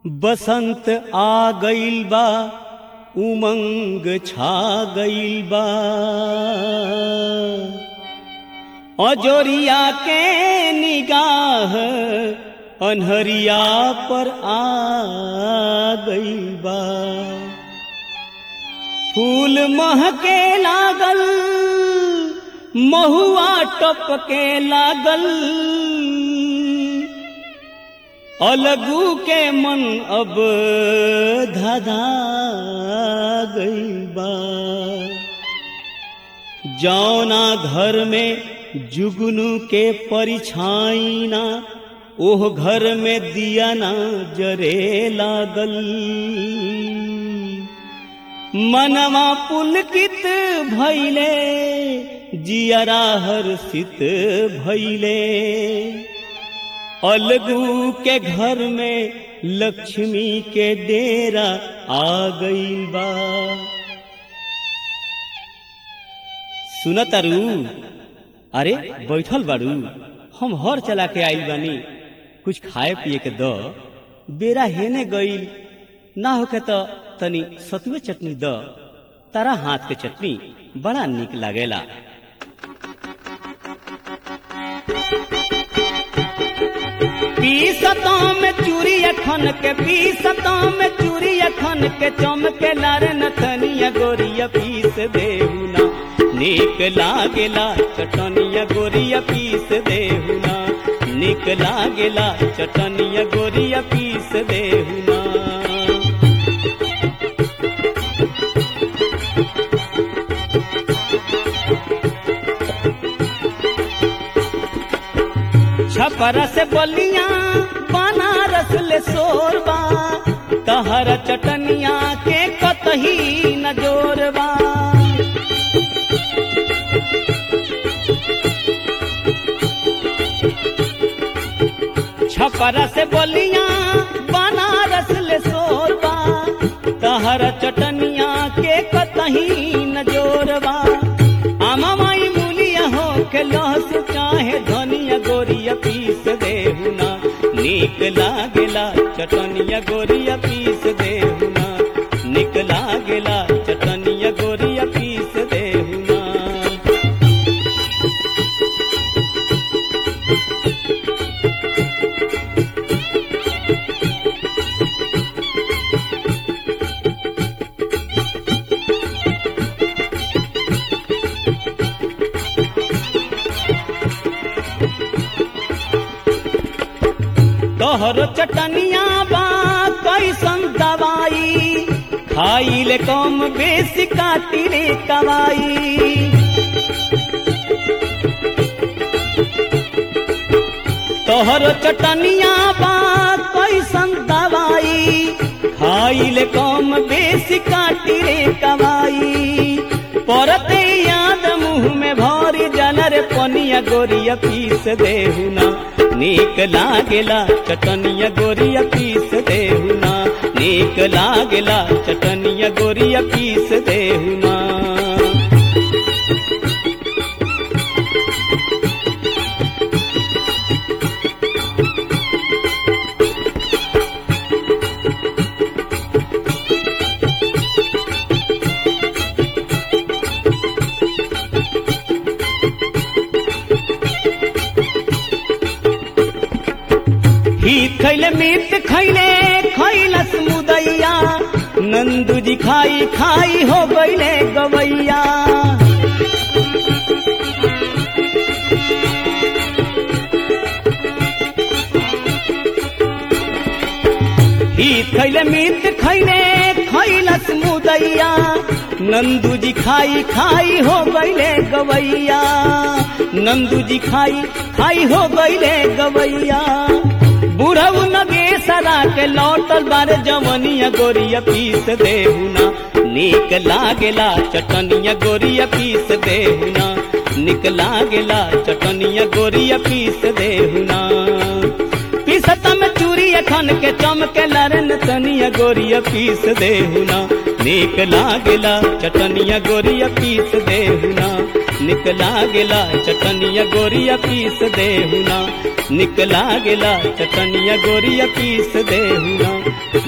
बसंत आ गईल बा उमंग छा गईल बा अजोरिया के निगाह अनहरिया पर आ गईल बा फूल महके लागल महुआ टपके लागल अलगू के मन अब धधा गई बा जौना घर में जुगनू के परिछाई ना ओह घर में दिया ना जरे लागल मनवा पुलकित भैले जियरा हर्षित भैले अलगू के घर में लक्ष्मी के डेरा आ गई बा सुनतारू अरे बैठल बारू हम हर चला के आइल बानी कुछ खाए पिए के द बेरा हेने गईल ना होके तो तनी सतुए चटनी द तारा हाथ के चटनी बड़ा निक लागेला पीसतों में चूरी अखन के पीसतों में चूरी अखन के चमके लार नथनिया गोरिया पीस देहुना निक लागेला चटनिया गोरिया पीस देहुना निक लागेला चटनिया गोरिया पीस देहुना छपरा से बलिया बनारस ले सोरबा कहर चटनिया के कतही न जोरबा छपरा से बलिया बनारस ले सोरबा कहर चटनिया के कतही न जोरबा आमा माई मूलिया हो के लहस चाहे धनिया गोरिया पीस देहुना निक लागेला चटनिया गोरिया पीस देहुना निक लागेला चटनिया गोरिया पीस देहुना तोहर चटनिया बा कैसन दवाई खाई ले कम बेसी काटी रे कवाई तोहर चटनिया बा कैसन दवाई खाई ले कम बेसी काटी रे कवाई परते याद मुंह में भरी जलर पनिया गोरिया पीस देहुना नीक लागेला चटनिया गोरिया पीस देहुना नीक लागेला चटनिया गोरिया पीस देहुना ही खैले मीट खैले खैलस मुदैया नंदू जी खाई खाई हो गईले गवैया ही खैले मीट खैले खैलस मुदैया नंदू जी खाई खाई हो गईले गवैया नंदू जी खाई खाई हो गईले गवैया बुढ़ऊ नगे सरा के लौटल बारे जवनिया गोरिया पीस देहुना निक लागेला चटनिया गोरिया पीस देहुना निक लागेला चटनिया गोरिया पीस देहुना पीसत में चूरी अखन के चमके लरन तनिया गोरिया पीस देहुना निक लागेला चटनिया गोरिया पीस देहुना निक लागेला चटनिया गोरिया पीस देहुना निक लागेला चटनिया गोरिया पीस देहुना